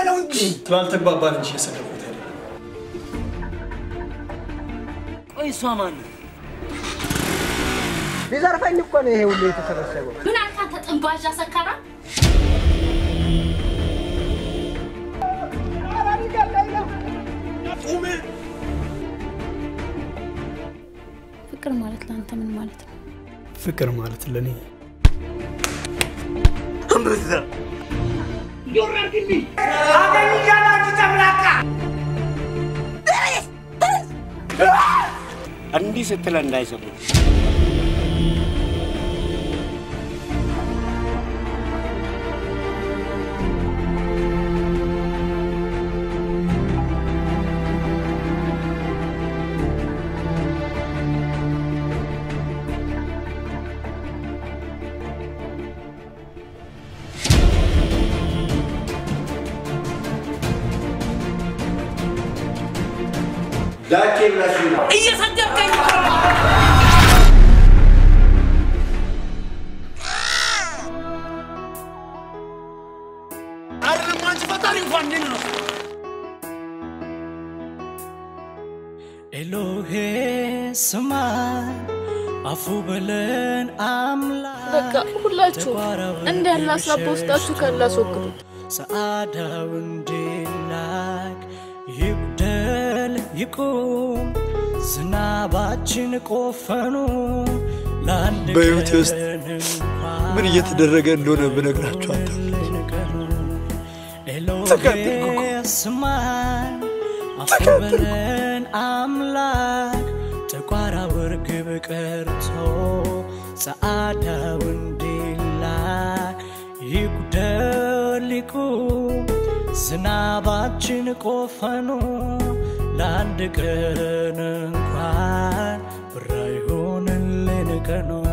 ነው እንጂ ስላልተግባባን እንጂ የሰደብኩት አይደለም። ቆይ እሷ ማን ነው? ሊዘርፈኝ እኮ ነው ይሄ ሁሉ የተሰበሰበው። ምን አልክ አንተ ጥንባዣ ሰካራ? ፍቅር ማለት ለአንተ ምን ማለት ነው? ፍቅር ማለት ለእኔ እንዲህ ስትለ እንዳይሰሙ ዳኬ ብላሽ ነው እየሰደብከኝ አይደለም አንቺ ፈጣሪ እንኳን እንዴት ነው ኤሎሄ ስማ አፉ በለን አምላክ በቃ ሁላችሁ እንደ ያለ ሀሳብ በውስጣችሁ ካለ አስወግዱት። ሰዓዳው እንዲላክ ይጉደል ይቁም ዝናባችን ቆፈኑ ለአንድ በሕይወቴ ውስጥ ቀን እንኳን ምን እየተደረገ እንደሆነ ብነግራችሁ ተቃጠልኩ እኮ። ኤሎሄ ስማን አፉ በለን አምላክ ጥቋራ ውርግብ ቀርቶ ጸዓዳው እንዲላክ ይጉደል ይቁም ዝናባችን ቆፈኑ ለአንድ ቀን እንኳን ብራ ይሆንልን ቀኑ